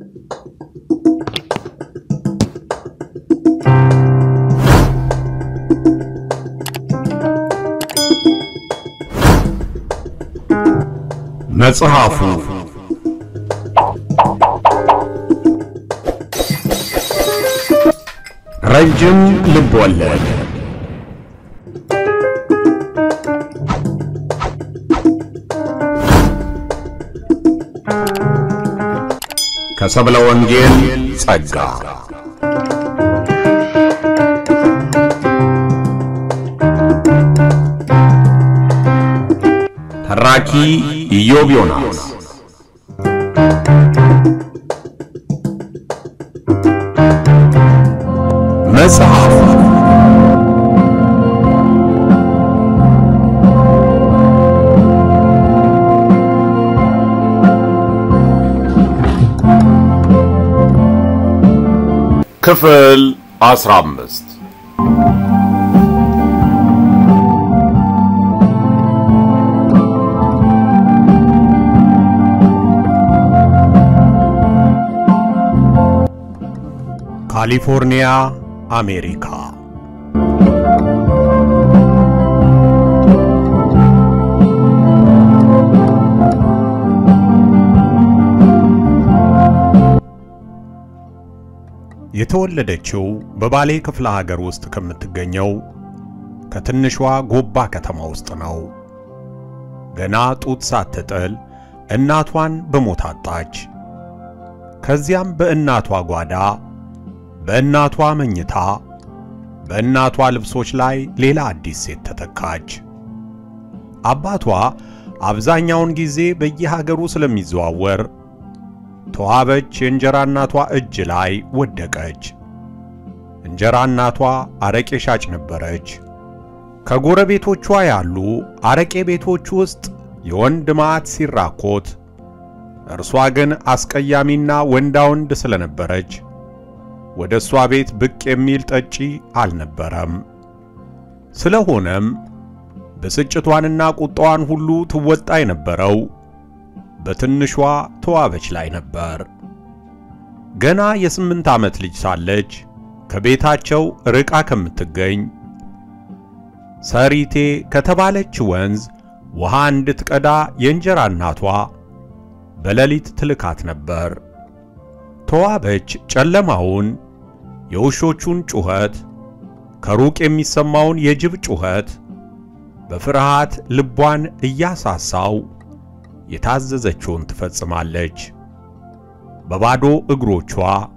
መጽሐፉ ረጅም ልብ ወለድ ከሰብለ ወንጌል ጸጋ ተራኪ ኢዮብ ዮናስ መጽሐፍ ክፍል አስራ አምስት ካሊፎርኒያ አሜሪካ የተወለደችው በባሌ ክፍለ ሀገር ውስጥ ከምትገኘው ከትንሿ ጎባ ከተማ ውስጥ ነው። ገና ጡት ሳትጥል እናቷን በሞት አጣች። ከዚያም በእናቷ ጓዳ፣ በእናቷ መኝታ፣ በእናቷ ልብሶች ላይ ሌላ አዲስ ሴት ተተካች። አባቷ አብዛኛውን ጊዜ በየሀገሩ ስለሚዘዋወር ተዋበች የእንጀራ እናቷ እጅ ላይ ወደቀች። እንጀራ እናቷ አረቄ ሻጭ ነበረች። ከጎረቤቶቿ ያሉ አረቄ ቤቶች ውስጥ የወንድ ማዕት ሲራኮት፣ እርሷ ግን አስቀያሚና ወንዳ ወንድ ስለነበረች ወደ እሷ ቤት ብቅ የሚል ጠጪ አልነበረም። ስለሆነም ብስጭቷንና ቁጣዋን ሁሉ ትወጣ የነበረው በትንሿ ተዋበች ላይ ነበር። ገና የስምንት ዓመት ልጅ ሳለች ከቤታቸው ርቃ ከምትገኝ ሰሪቴ ከተባለች ወንዝ ውሃ እንድትቀዳ የእንጀራ እናቷ በሌሊት ትልካት ነበር። ተዋበች ጨለማውን፣ የውሾቹን ጩኸት፣ ከሩቅ የሚሰማውን የጅብ ጩኸት በፍርሃት ልቧን እያሳሳው የታዘዘችውን ትፈጽማለች። በባዶ እግሮቿ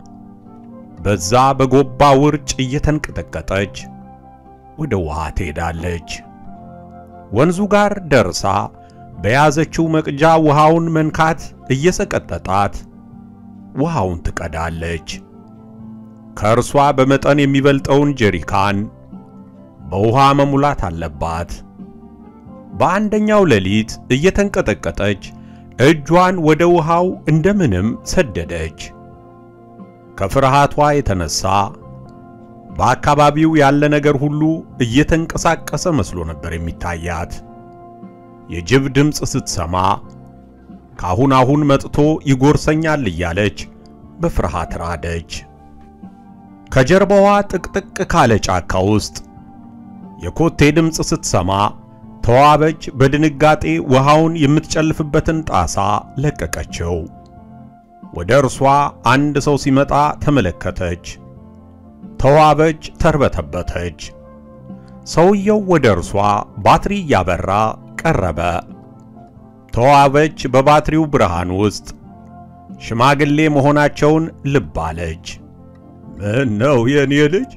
በዛ በጎባ ውርጭ እየተንቀጠቀጠች ወደ ውሃ ትሄዳለች። ወንዙ ጋር ደርሳ በያዘችው መቅጃ ውሃውን መንካት እየሰቀጠጣት ውሃውን ትቀዳለች። ከእርሷ በመጠን የሚበልጠውን ጀሪካን በውሃ መሙላት አለባት። በአንደኛው ሌሊት እየተንቀጠቀጠች እጇን ወደ ውሃው እንደምንም ሰደደች። ከፍርሃቷ የተነሳ በአካባቢው ያለ ነገር ሁሉ እየተንቀሳቀሰ መስሎ ነበር የሚታያት። የጅብ ድምፅ ስትሰማ ካሁን አሁን መጥቶ ይጎርሰኛል እያለች በፍርሃት ራደች። ከጀርባዋ ጥቅጥቅ ካለ ጫካ ውስጥ የኮቴ ድምፅ ስትሰማ ተዋበች በድንጋጤ ውሃውን የምትጨልፍበትን ጣሳ ለቀቀችው። ወደ እርሷ አንድ ሰው ሲመጣ ተመለከተች። ተዋበች ተርበተበተች። ሰውየው ወደ እርሷ ባትሪ እያበራ ቀረበ። ተዋበች በባትሪው ብርሃን ውስጥ ሽማግሌ መሆናቸውን ልብ አለች። ምን ነው የኔ ልጅ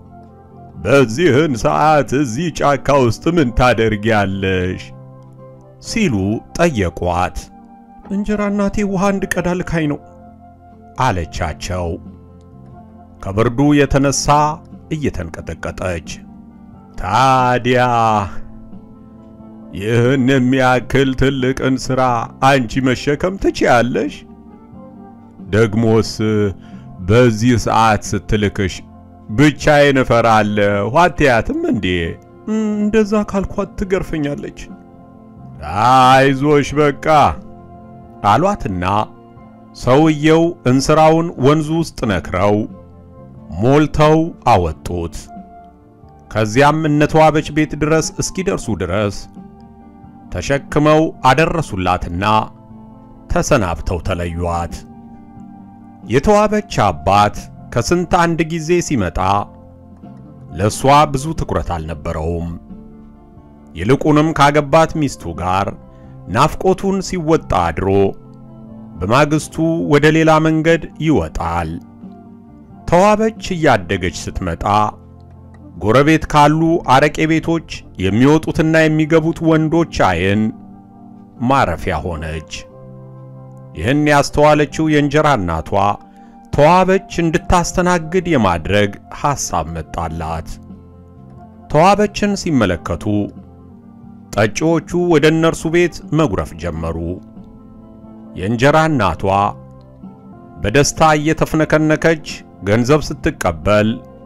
በዚህን ሰዓት እዚህ ጫካ ውስጥ ምን ታደርጊያለሽ? ሲሉ ጠየቋት። እንጀራ እናቴ ውሃ እንድቀዳ ልካኝ ነው አለቻቸው። ከብርዱ የተነሳ እየተንቀጠቀጠች ታዲያ ይህን የሚያክል ትልቅን ሥራ አንቺ መሸከም ትችያለሽ? ደግሞስ በዚህ ሰዓት ስትልክሽ ብቻዬን እፈራለሁ አትያትም እንዴ? እንደዛ ካልኳት ትገርፈኛለች። አይዞሽ በቃ አሏትና ሰውየው እንስራውን ወንዙ ውስጥ ነክረው ሞልተው አወጡት። ከዚያም እነተዋበች ቤት ድረስ እስኪደርሱ ድረስ ተሸክመው አደረሱላትና ተሰናብተው ተለዩአት። የተዋበች አባት ከስንት አንድ ጊዜ ሲመጣ ለእሷ ብዙ ትኩረት አልነበረውም። ይልቁንም ካገባት ሚስቱ ጋር ናፍቆቱን ሲወጣ አድሮ በማግስቱ ወደ ሌላ መንገድ ይወጣል። ተዋበች እያደገች ስትመጣ ጎረቤት ካሉ አረቄ ቤቶች የሚወጡትና የሚገቡት ወንዶች ዓይን ማረፊያ ሆነች። ይህን ያስተዋለችው የእንጀራ እናቷ ተዋበች እንድታስተናግድ የማድረግ ሐሳብ መጣላት። ተዋበችን ሲመለከቱ ጠጪዎቹ ወደ እነርሱ ቤት መጉረፍ ጀመሩ። የእንጀራ እናቷ በደስታ እየተፍነከነከች ገንዘብ ስትቀበል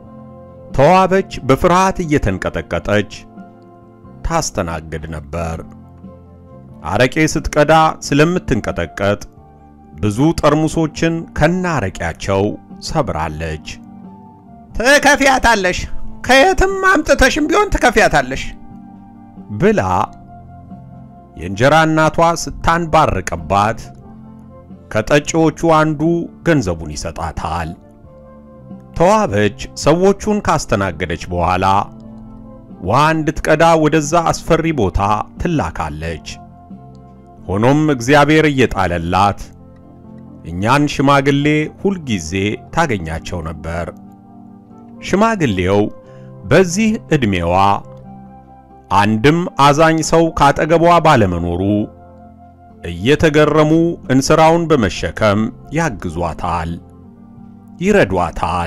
ተዋበች በፍርሃት እየተንቀጠቀጠች ታስተናግድ ነበር። አረቄ ስትቀዳ ስለምትንቀጠቀጥ ብዙ ጠርሙሶችን ከናረቂያቸው ሰብራለች። ትከፍያታለሽ፣ ከየትም አምጥተሽም ቢሆን ትከፍያታለሽ ብላ የእንጀራ እናቷ ስታንባርቅባት ከጠጪዎቹ አንዱ ገንዘቡን ይሰጣታል። ተዋበች ሰዎቹን ካስተናገደች በኋላ ውሃ እንድትቀዳ ወደዛ አስፈሪ ቦታ ትላካለች። ሆኖም እግዚአብሔር እየጣለላት እኛን ሽማግሌ ሁልጊዜ ታገኛቸው ነበር። ሽማግሌው በዚህ ዕድሜዋ አንድም አዛኝ ሰው ካጠገቧ ባለመኖሩ እየተገረሙ እንስራውን በመሸከም ያግዟታል፣ ይረዷታል፣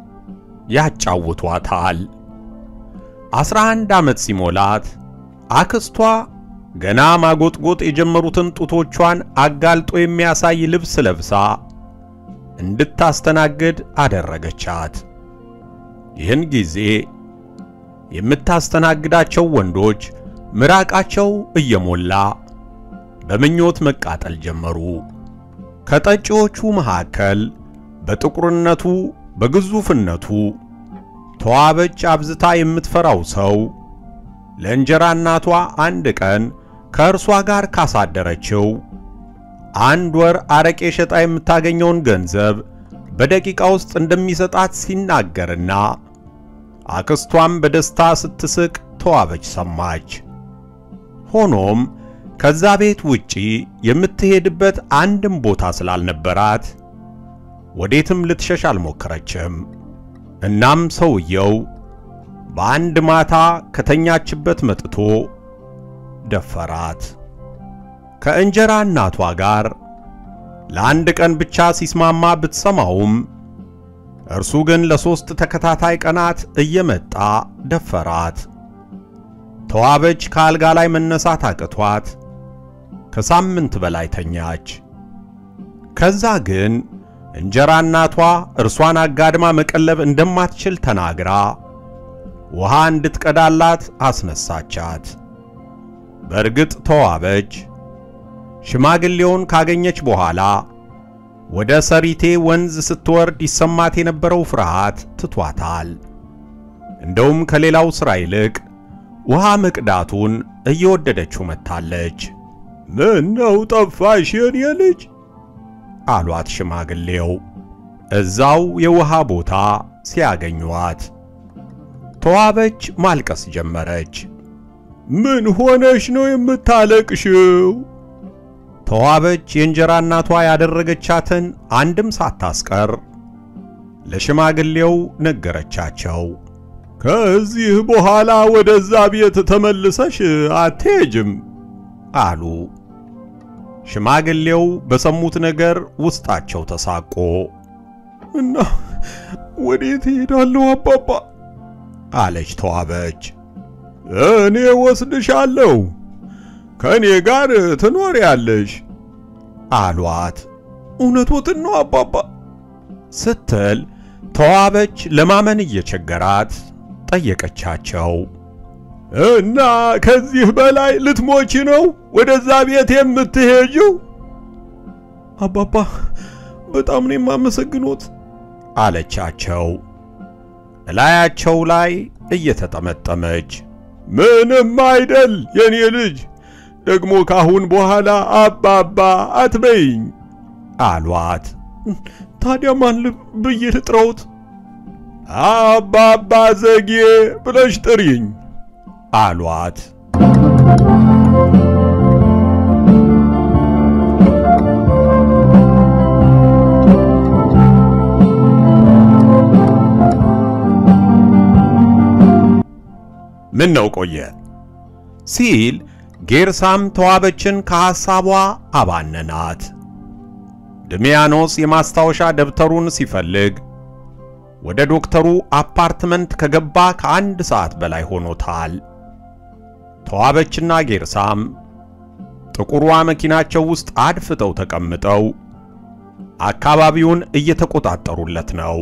ያጫውቷታል። አስራ አንድ ዓመት ሲሞላት አክስቷ ገና ማጎጥጎጥ የጀመሩትን ጡቶቿን አጋልጦ የሚያሳይ ልብስ ለብሳ እንድታስተናግድ አደረገቻት። ይህን ጊዜ የምታስተናግዳቸው ወንዶች ምራቃቸው እየሞላ በምኞት መቃጠል ጀመሩ። ከጠጪዎቹ መካከል በጥቁርነቱ በግዙፍነቱ ተዋበች አብዝታ የምትፈራው ሰው ለእንጀራ እናቷ አንድ ቀን ከእርሷ ጋር ካሳደረችው አንድ ወር አረቄ ሸጣ የምታገኘውን ገንዘብ በደቂቃ ውስጥ እንደሚሰጣት ሲናገርና አክስቷም በደስታ ስትስቅ ተዋበች ሰማች። ሆኖም ከዛ ቤት ውጪ የምትሄድበት አንድም ቦታ ስላልነበራት ወዴትም ልትሸሽ አልሞከረችም። እናም ሰውየው በአንድ ማታ ከተኛችበት መጥቶ ደፈራት። ከእንጀራ እናቷ ጋር ለአንድ ቀን ብቻ ሲስማማ ብትሰማውም እርሱ ግን ለሦስት ተከታታይ ቀናት እየመጣ ደፈራት። ተዋበች ከአልጋ ላይ መነሳት አቅቷት ከሳምንት በላይ ተኛች። ከዛ ግን እንጀራ እናቷ እርሷን አጋድማ መቀለብ እንደማትችል ተናግራ ውሃ እንድትቀዳላት አስነሳቻት። በእርግጥ ተዋበች ሽማግሌውን ካገኘች በኋላ ወደ ሰሪቴ ወንዝ ስትወርድ ይሰማት የነበረው ፍርሃት ትቷታል። እንደውም ከሌላው ሥራ ይልቅ ውሃ መቅዳቱን እየወደደችው መጥታለች። ምን ነው ጠፋሽ የኔ ልጅ? አሏት ሽማግሌው እዛው የውሃ ቦታ ሲያገኟት። ተዋበች ማልቀስ ጀመረች። ምን ሆነሽ ነው የምታለቅሽው? ተዋበች የእንጀራ እናቷ ያደረገቻትን አንድም ሳታስቀር ለሽማግሌው ነገረቻቸው። ከዚህ በኋላ ወደዛ ቤት ተመልሰሽ አትሄጅም አሉ። ሽማግሌው በሰሙት ነገር ውስጣቸው ተሳቆ እና ወዴት እሄዳለሁ አባባ? አለች ተዋበች። እኔ ወስድሻለሁ፣ ከእኔ ጋር ትኖሪያለሽ አሏት እውነቶትን ነው አባባ? ስትል ተዋበች ለማመን እየቸገራት ጠየቀቻቸው። እና ከዚህ በላይ ልትሞቺ ነው ወደዛ ቤት የምትሄጂው? አባባ በጣም ነው የማመሰግኖት አለቻቸው እላያቸው ላይ እየተጠመጠመች። ምንም አይደል የኔ ልጅ፣ ደግሞ ካሁን በኋላ አባባ አትበይኝ አሏት። ታዲያ ማን ብዬ ልጥራውት? አባባ ዘጌ ብለሽ ጥሪኝ አሏት። ምን ነው ቆየ ሲል ጌርሳም ተዋበችን ከሐሳቧ አባነናት። ድሚያኖስ የማስታወሻ ደብተሩን ሲፈልግ ወደ ዶክተሩ አፓርትመንት ከገባ ከአንድ ሰዓት በላይ ሆኖታል። ተዋበችና ጌርሳም ጥቁሯ መኪናቸው ውስጥ አድፍጠው ተቀምጠው አካባቢውን እየተቆጣጠሩለት ነው።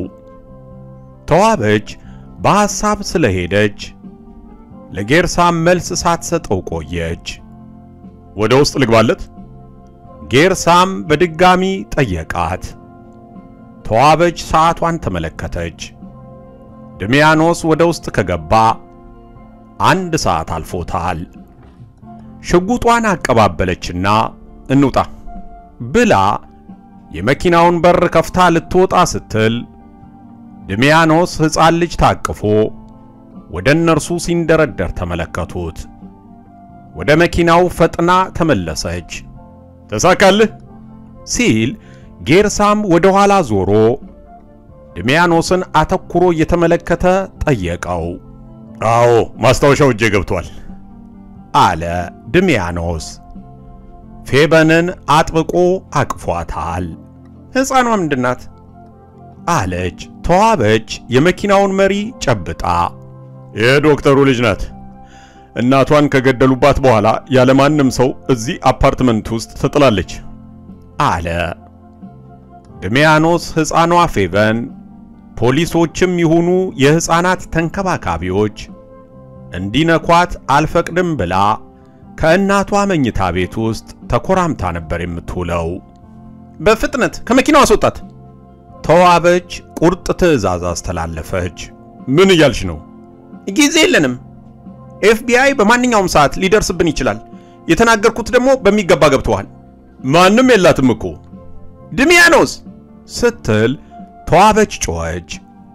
ተዋበች በሐሳብ ስለሄደች ለጌርሳም መልስ ሳትሰጠው ቆየች። ወደ ውስጥ ልግባለት? ጌርሳም በድጋሚ ጠየቃት። ተዋበች ሰዓቷን ተመለከተች። ድሚያኖስ ወደ ውስጥ ከገባ አንድ ሰዓት አልፎታል። ሽጉጧን አቀባበለችና እንውጣ ብላ የመኪናውን በር ከፍታ ልትወጣ ስትል ድሚያኖስ ሕፃን ልጅ ታቅፎ ወደ እነርሱ ሲንደረደር ተመለከቱት። ወደ መኪናው ፈጥና ተመለሰች። ተሳካልህ ሲል ጌርሳም ወደ ኋላ ዞሮ ድሚያኖስን አተኩሮ እየተመለከተ ጠየቀው። አዎ ማስታወሻው እጄ ገብቷል አለ ድሚያኖስ። ፌበንን አጥብቆ አቅፏታል። ሕፃኗ ምንድናት? አለች ተዋበች የመኪናውን መሪ ጨብጣ። የዶክተሩ ልጅ ናት። እናቷን ከገደሉባት በኋላ ያለማንም ሰው እዚህ አፓርትመንት ውስጥ ትጥላለች አለ ድሚያኖስ። ሕፃኗ ፌቨን ፖሊሶችም ይሁኑ የሕፃናት ተንከባካቢዎች እንዲነኳት አልፈቅድም ብላ ከእናቷ መኝታ ቤት ውስጥ ተኮራምታ ነበር የምትውለው። በፍጥነት ከመኪናው አስወጣት! ተዋበች ቁርጥ ትዕዛዝ አስተላለፈች። ምን እያልሽ ነው? ጊዜ የለንም። ኤፍቢአይ በማንኛውም ሰዓት ሊደርስብን ይችላል። የተናገርኩት ደግሞ በሚገባ ገብቶሃል። ማንም የላትም እኮ ድሚያኖስ ስትል ተዋበች ጮኸች።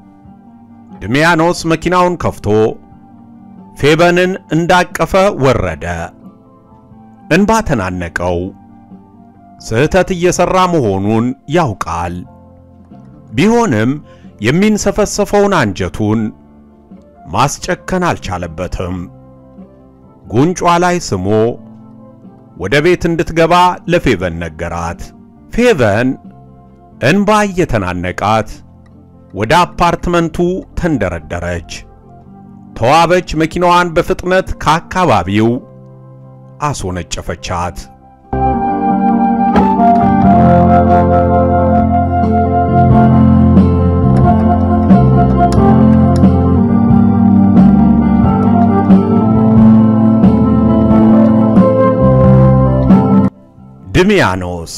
ድሚያኖስ መኪናውን ከፍቶ ፌበንን እንዳቀፈ ወረደ። እንባ ተናነቀው። ስህተት እየሰራ መሆኑን ያውቃል። ቢሆንም የሚንሰፈሰፈውን አንጀቱን ማስጨከን አልቻለበትም። ጉንጯ ላይ ስሞ ወደ ቤት እንድትገባ ለፌቨን ነገራት። ፌቨን እንባ እየተናነቃት ወደ አፓርትመንቱ ተንደረደረች። ተዋበች መኪናዋን በፍጥነት ከአካባቢው አስወነጨፈቻት። ድሚያኖስ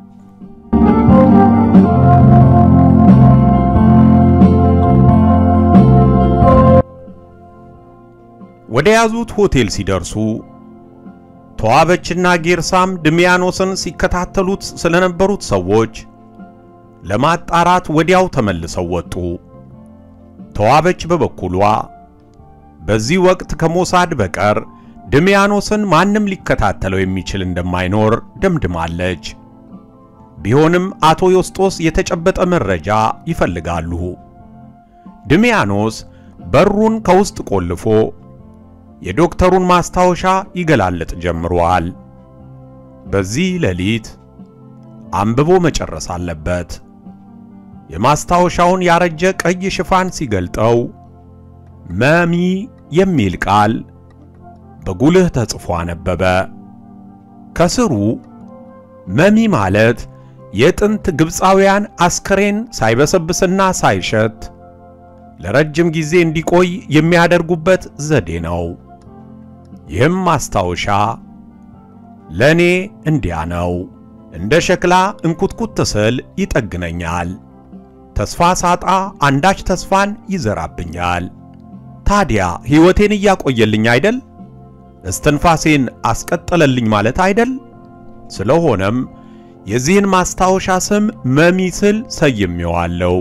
ወደ ያዙት ሆቴል ሲደርሱ ተዋበችና ጌርሳም ድሚያኖስን ሲከታተሉት ስለነበሩት ሰዎች ለማጣራት ወዲያው ተመልሰው ወጡ። ተዋበች በበኩሏ በዚህ ወቅት ከሞሳድ በቀር ድሚያኖስን ማንም ሊከታተለው የሚችል እንደማይኖር ደምድማለች። ቢሆንም አቶ ዮስጦስ የተጨበጠ መረጃ ይፈልጋሉ። ድሚያኖስ በሩን ከውስጥ ቆልፎ የዶክተሩን ማስታወሻ ይገላለጥ ጀምሯል። በዚህ ሌሊት አንብቦ መጨረስ አለበት። የማስታወሻውን ያረጀ ቀይ ሽፋን ሲገልጠው መሚ የሚል ቃል በጉልህ ተጽፎ አነበበ። ከስሩ መሚ ማለት የጥንት ግብፃውያን አስከሬን ሳይበሰብስና ሳይሸት ለረጅም ጊዜ እንዲቆይ የሚያደርጉበት ዘዴ ነው። ይህም ማስታወሻ ለኔ እንዲያ ነው እንደ ሸክላ እንኩትኩት ስል ይጠግነኛል። ተስፋ ሳጣ አንዳች ተስፋን ይዘራብኛል። ታዲያ ሕይወቴን እያቆየልኝ አይደል? እስትንፋሴን አስቀጠለልኝ ማለት አይደል? ስለሆነም የዚህን ማስታወሻ ስም መሚስል ሰይሜዋለሁ።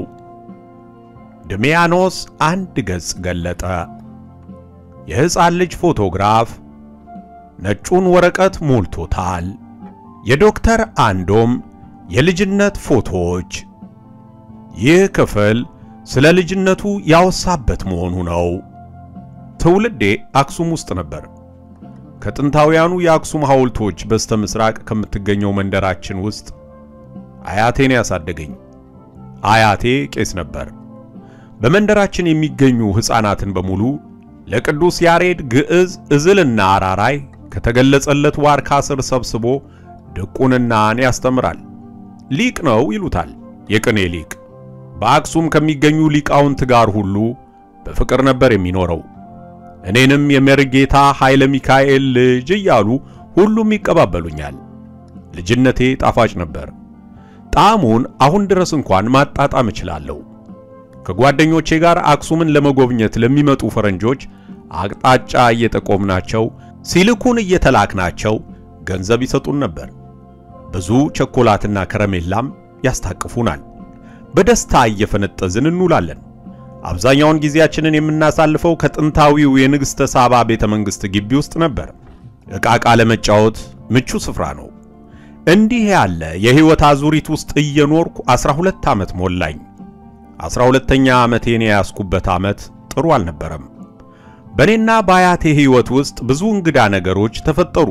ድሚያኖስ አንድ ገጽ ገለጠ። የሕፃን ልጅ ፎቶግራፍ ነጩን ወረቀት ሞልቶታል። የዶክተር አንዶም የልጅነት ፎቶዎች። ይህ ክፍል ስለ ልጅነቱ ያወሳበት መሆኑ ነው። ትውልዴ አክሱም ውስጥ ነበር። ከጥንታውያኑ የአክሱም ሐውልቶች በስተ ምስራቅ ከምትገኘው መንደራችን ውስጥ አያቴን ያሳደገኝ። አያቴ ቄስ ነበር። በመንደራችን የሚገኙ ሕፃናትን በሙሉ ለቅዱስ ያሬድ ግዕዝ፣ እዝልና አራራይ ከተገለጸለት ዋርካ ስር ሰብስቦ ድቁንናን ያስተምራል። ሊቅ ነው ይሉታል፣ የቅኔ ሊቅ። በአክሱም ከሚገኙ ሊቃውንት ጋር ሁሉ በፍቅር ነበር የሚኖረው። እኔንም የመርጌታ ኃይለ ሚካኤል ልጅ እያሉ ሁሉም ይቀባበሉኛል። ልጅነቴ ጣፋጭ ነበር። ጣዕሙን አሁን ድረስ እንኳን ማጣጣም እችላለሁ። ከጓደኞቼ ጋር አክሱምን ለመጎብኘት ለሚመጡ ፈረንጆች አቅጣጫ እየጠቆምናቸው ሲልኩን እየተላክናቸው ገንዘብ ይሰጡን ነበር። ብዙ ቸኮላትና ከረሜላም ያስታቅፉናል። በደስታ እየፈነጠዝን እንውላለን። አብዛኛውን ጊዜያችንን የምናሳልፈው ከጥንታዊው የንግሥተ ሳባ ቤተ መንግሥት ግቢ ውስጥ ነበር። ዕቃቃ ለመጫወት ምቹ ስፍራ ነው። እንዲህ ያለ የሕይወት አዙሪት ውስጥ እየኖርኩ 12 ዓመት ሞላኝ። 12ኛ ዓመቴን የያዝኩበት ዓመት ጥሩ አልነበረም። በእኔና በአያቴ ሕይወት ውስጥ ብዙ እንግዳ ነገሮች ተፈጠሩ።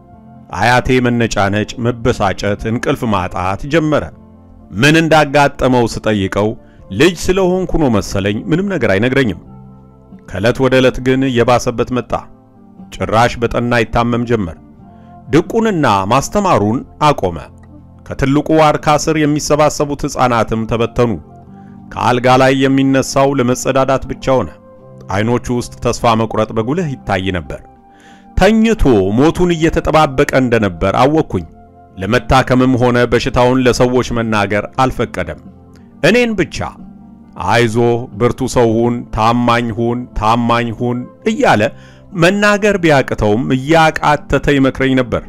አያቴ መነጫነጭ፣ መበሳጨት፣ እንቅልፍ ማጣት ጀመረ። ምን እንዳጋጠመው ስጠይቀው ልጅ ስለሆንኩ ነው መሰለኝ ምንም ነገር አይነግረኝም። ከዕለት ወደ ዕለት ግን እየባሰበት መጣ። ጭራሽ በጠና ይታመም ጀመር። ድቁንና ማስተማሩን አቆመ። ከትልቁ ዋርካ ስር የሚሰባሰቡት ሕፃናትም ተበተኑ። ከአልጋ ላይ የሚነሳው ለመጸዳዳት ብቻ ሆነ። አይኖቹ ውስጥ ተስፋ መቁረጥ በጉልህ ይታይ ነበር። ተኝቶ ሞቱን እየተጠባበቀ እንደነበር አወቅኩኝ። ለመታከምም ሆነ በሽታውን ለሰዎች መናገር አልፈቀደም። እኔን ብቻ አይዞህ፣ ብርቱ ሰው ሁን፣ ታማኝ ሁን፣ ታማኝ ሁን እያለ መናገር ቢያቅተውም እያቃተተ ይመክረኝ ነበር።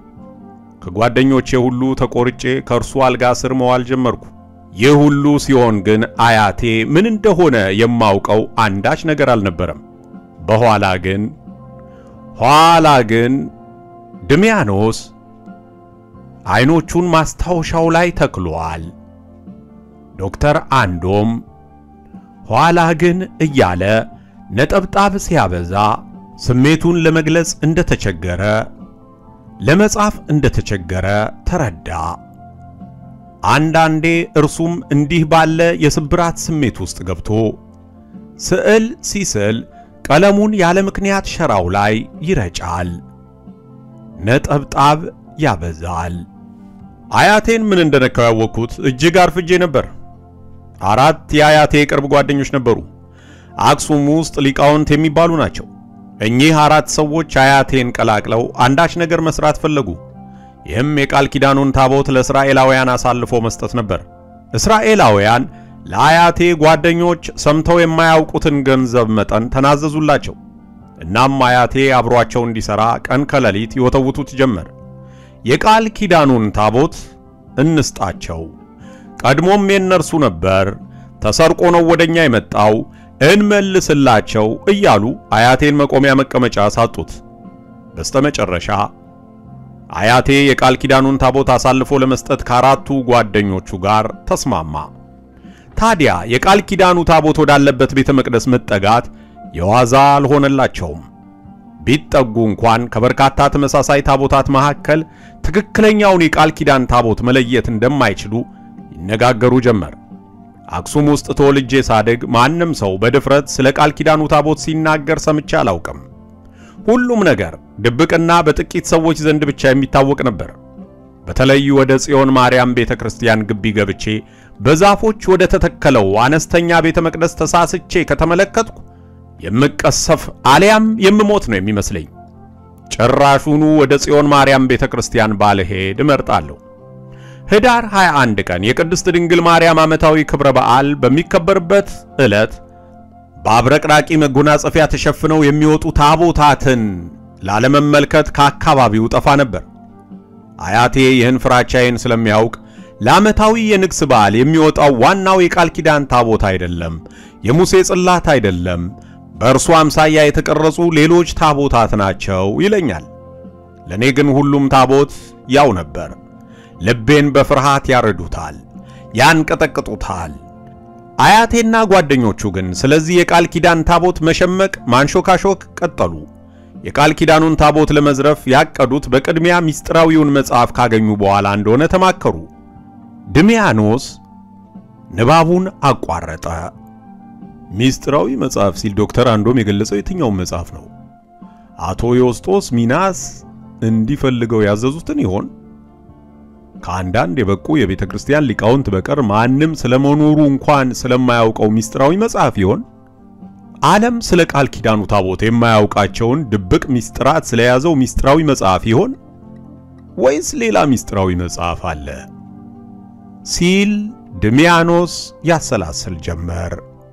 ከጓደኞቼ ሁሉ ተቆርጬ ከእርሱ አልጋ ስር መዋል ጀመርኩ። ይህ ሁሉ ሲሆን ግን አያቴ ምን እንደሆነ የማውቀው አንዳች ነገር አልነበረም። በኋላ ግን ኋላ ግን ድሚያኖስ አይኖቹን ማስታወሻው ላይ ተክሏል። ዶክተር አንዶም ኋላ ግን እያለ ነጠብጣብ ሲያበዛ ስሜቱን ለመግለጽ እንደተቸገረ ለመጻፍ እንደተቸገረ ተረዳ። አንዳንዴ እርሱም እንዲህ ባለ የስብራት ስሜት ውስጥ ገብቶ ስዕል ሲስል ቀለሙን ያለ ምክንያት ሸራው ላይ ይረጫል፣ ነጠብጣብ ያበዛል። አያቴን ምን እንደነካው ያወቅኩት እጅግ አርፍጄ ነበር። አራት የአያቴ የቅርብ ጓደኞች ነበሩ። አክሱም ውስጥ ሊቃውንት የሚባሉ ናቸው። እኚህ አራት ሰዎች አያቴን ቀላቅለው አንዳች ነገር መስራት ፈለጉ። ይህም የቃል ኪዳኑን ታቦት ለእስራኤላውያን አሳልፎ መስጠት ነበር። እስራኤላውያን ለአያቴ ጓደኞች ሰምተው የማያውቁትን ገንዘብ መጠን ተናዘዙላቸው። እናም አያቴ አብሯቸው እንዲሠራ ቀን ከሌሊት ይወተውቱት ጀመር። የቃል ኪዳኑን ታቦት እንስጣቸው፣ ቀድሞም የእነርሱ ነበር፣ ተሰርቆ ነው ወደኛ የመጣው እንመልስላቸው እያሉ አያቴን መቆሚያ መቀመጫ ሳጡት። በስተመጨረሻ አያቴ የቃል ኪዳኑን ታቦት አሳልፎ ለመስጠት ከአራቱ ጓደኞቹ ጋር ተስማማ። ታዲያ የቃል ኪዳኑ ታቦት ወዳለበት ቤተ መቅደስ መጠጋት የዋዛ አልሆነላቸውም። ቢጠጉ እንኳን ከበርካታ ተመሳሳይ ታቦታት መካከል ትክክለኛውን የቃል ኪዳን ታቦት መለየት እንደማይችሉ ይነጋገሩ ጀመር። አክሱም ውስጥ ተወልጄ ሳድግ ማንም ሰው በድፍረት ስለ ቃል ኪዳኑ ታቦት ሲናገር ሰምቼ አላውቅም። ሁሉም ነገር ድብቅና በጥቂት ሰዎች ዘንድ ብቻ የሚታወቅ ነበር። በተለይ ወደ ጽዮን ማርያም ቤተ ክርስቲያን ግቢ ገብቼ በዛፎች ወደ ተተከለው አነስተኛ ቤተ መቅደስ ተሳስቼ ከተመለከትኩ የምቀሰፍ አሊያም የምሞት ነው የሚመስለኝ። ጭራሹኑ ወደ ጽዮን ማርያም ቤተ ክርስቲያን ባልሄድ እመርጣለሁ። ህዳር 21 ቀን የቅድስት ድንግል ማርያም ዓመታዊ ክብረ በዓል በሚከበርበት ዕለት በአብረቅራቂ መጎናጸፊያ ተሸፍነው የሚወጡ ታቦታትን ላለመመልከት ከአካባቢው ጠፋ ነበር። አያቴ ይህን ፍራቻዬን ስለሚያውቅ ለዓመታዊ የንግስ በዓል የሚወጣው ዋናው የቃል ኪዳን ታቦት አይደለም፣ የሙሴ ጽላት አይደለም፣ በእርሱ አምሳያ የተቀረጹ ሌሎች ታቦታት ናቸው ይለኛል። ለእኔ ግን ሁሉም ታቦት ያው ነበር። ልቤን በፍርሃት ያረዱታል፣ ያንቀጠቅጡታል። አያቴና ጓደኞቹ ግን ስለዚህ የቃል ኪዳን ታቦት መሸመቅ፣ ማንሾካሾክ ቀጠሉ። የቃል ኪዳኑን ታቦት ለመዝረፍ ያቀዱት በቅድሚያ ምስጢራዊውን መጽሐፍ ካገኙ በኋላ እንደሆነ ተማከሩ። ድሚያኖስ ንባቡን አቋረጠ። ምስጢራዊ መጽሐፍ ሲል ዶክተር አንዶም የገለጸው የትኛውን መጽሐፍ ነው? አቶ ዮስጦስ ሚናስ እንዲፈልገው ያዘዙትን ይሆን? ከአንዳንድ የበቁ የቤተ ክርስቲያን ሊቃውንት በቀር ማንም ስለመኖሩ እንኳን ስለማያውቀው ምስጢራዊ መጽሐፍ ይሆን? ዓለም ስለ ቃል ኪዳኑ ታቦት የማያውቃቸውን ድብቅ ምስጢራት ስለያዘው ምስጢራዊ መጽሐፍ ይሆን? ወይስ ሌላ ምስጢራዊ መጽሐፍ አለ? ሲል ድሚያኖስ ያሰላስል ጀመር።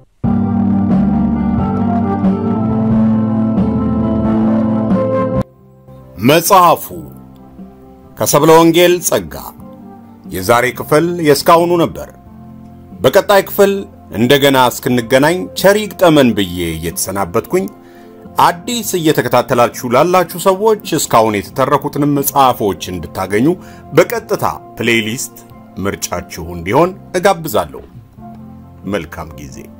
መጽሐፉ ከሰብለ ወንጌል ጸጋ የዛሬ ክፍል የእስካሁኑ ነበር። በቀጣይ ክፍል እንደገና እስክንገናኝ ቸር ይግጠመን ብዬ እየተሰናበትኩኝ አዲስ እየተከታተላችሁ ላላችሁ ሰዎች እስካሁን የተተረኩትንም መጽሐፎች እንድታገኙ በቀጥታ ፕሌይሊስት ምርጫችሁ እንዲሆን እጋብዛለሁ። መልካም ጊዜ